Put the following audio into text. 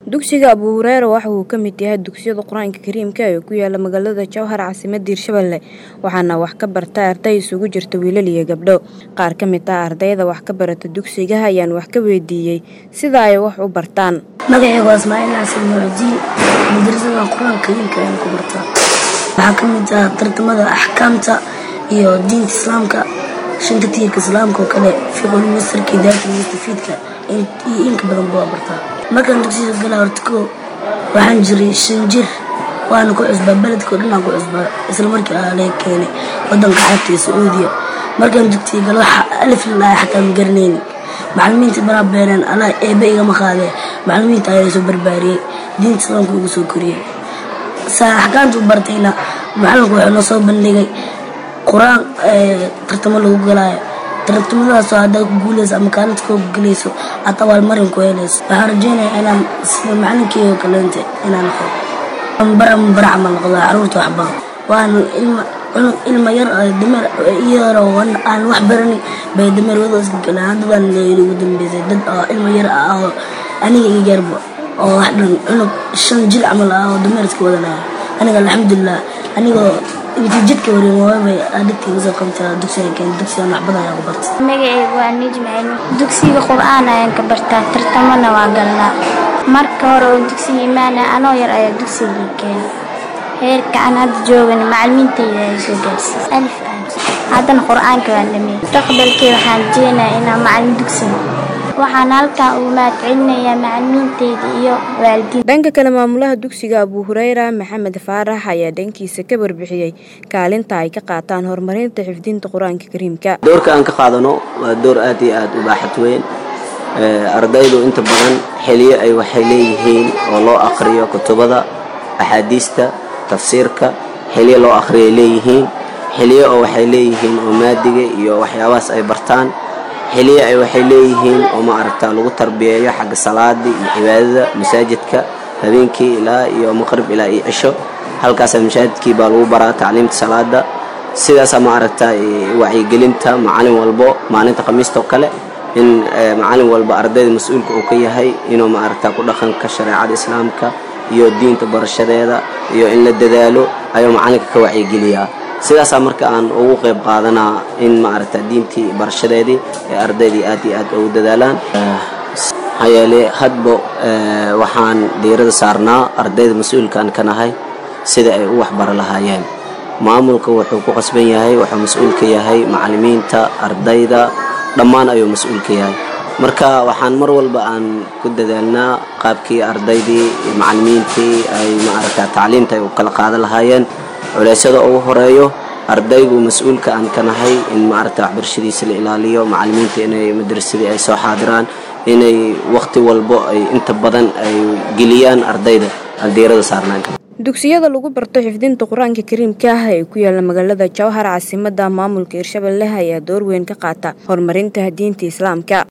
dugsiga abu hureyra waxa uu ka mid yahay dugsiyada qur-aanka kariimka ee ku yaala magaalada jowhar caasimadda hirshabelle waxaana wax ka barta arday isugu jirta wiilal iyo gabdho qaar ka mid ah ardayda wax ka barata dugsiga ayaan wax ka weydiiyey sida ay wax u bartaan magacayga waa ismaaciil xasan mucdiin madrasada qur-aanka kariimka ayaan ku bartaa waxaa ka mid ah tartamada axkaamta iyo diinta islaamka shanta tiirka islaamka oo kale fiqul masarka idaarta mustafiidka iyo inka badan baa bartaa markaan dugsiga galaa horta koo waxaan jiray shan jir waana ku cusbaa beledka oo dhanaan ku cusbaa isla markii aa laga keenay wadanka xabta iyo sacuudiya markaan dugsiga galo waxa alif lalaaya xataa ma garanaynin macalimiinta banaa beeneen allah eebe igama qaadee macalimiinta ayaa soo barbaariyey diinta islaamka ugu soo koriyey saa axkaamta u bartayna macalinku wuxuu noo soo bandhigay qur-aan tartamo lagu galaayo tartamadaasoo haddaad ku guulayso ama kaalinta koo gelayso aad abaalmarin ku helayso waxaan rajeynaya inaan sida macalinkeyga kaleente inaan noqdo bara bara camal noqdo caruurta waxbaro waana ilma yar dameer iyadoo aan wax barani bay dameer wado iska galeen haddadaan ugu dambeysay dad oo ilma yar ah oo aniga iga yarba oo wax dhan cunug shan jil camal ah oo dameer iska wadanaya aniga alxamdulilah anigoo intii jidka wareem waabay dhigtayga soo qabtaa dugsiga keen dugsigan wax badan ayaan ku bartay magacaygu waa nijma cilmi dugsiga qur-aan ayaan ka bartaa tartamana waa galnaa marka hore oo dugsiga imaana anoo yar ayaa dugsiga keena heerka aan hadda joogana macalimiintayda ay soo gaarsiis alif haddana qur-aanka waan dhameeyey mustaqbalkii waxaan rajeynayaa inaan macalin dugsiga waxaan halkan ugu mahadcelinayaa macalimiinteyda iyo waalidiin dhanka kale maamulaha dugsiga abu hureyra maxamed faarax ayaa dhankiisa ka warbixiyey kaalinta ay ka qaataan horumarinta xifdinta qur-aanka kariimka doorka aan ka qaadano waa door aad iyo aad u baaxad weyn ardaydu inta badan xiliyo ay waxay leeyihiin oo loo aqriyo kutubada axaadiista tafsiirka xiliyo loo aqriyay leeyihiin xiliyo oo waxay leeyihiin oo maadiga iyo waxyaabahaas ay bartaan xiliyo ay waxay leeyihiin oo ma aragtaa lagu tarbiyeeyo xagga salaada iyo cibaadada masaajidka habeenkii ilaa iyo maqrib ilaa iyo cisho halkaasa masaajidkii baa lagu baraa tacliimta salaada sidaasa ma aragtaa wacyigelinta macalin walbo maalinta khamiista oo kale in macalin walba ardayda mas-uulka uu ka yahay inuu ma aragtaa ku dhaqanka shareecada islaamka iyo diinta barashadeeda iyo in la dadaalo ayuu macalinka ka wacyigeliyaa sidaasaa marka aan ugu qayb qaadanaa in ma aragta diintii barashadeedii ee ardaydii aad iyo aad ugu dadaalaan maxaa yeele hadba waxaan diirada saarnaa ardayda mas-uulkaan ka nahay sida ay u waxbaro lahaayeen maamulka wuxuu ku qasban yahay wuxuu mas-uul ka yahay macalimiinta ardayda dhammaan ayuu mas-uul ka yahay marka waxaan mar walba aan ku dadaalnaa qaabkii ardaydii macalimiintii ay ma aragta tacliimta ay u kala qaadan lahaayeen culeysyada ugu horeeyo ardaygu mas-uulka aan ka nahay in maaragta waxbarashadiisa la ilaaliyo macalimiinta inay madrasadii ay soo xaadiraan inay wakhti walbo ay inta badan ay geliyaan ardayda aan diirada saarnaan dugsiyada lagu barto xifdinta qur-aanka kariimka ah ee ku yaala magaalada jowhar caasimadda maamulka hirshabelle ayaa door weyn ka qaata horumarinta diinta islaamka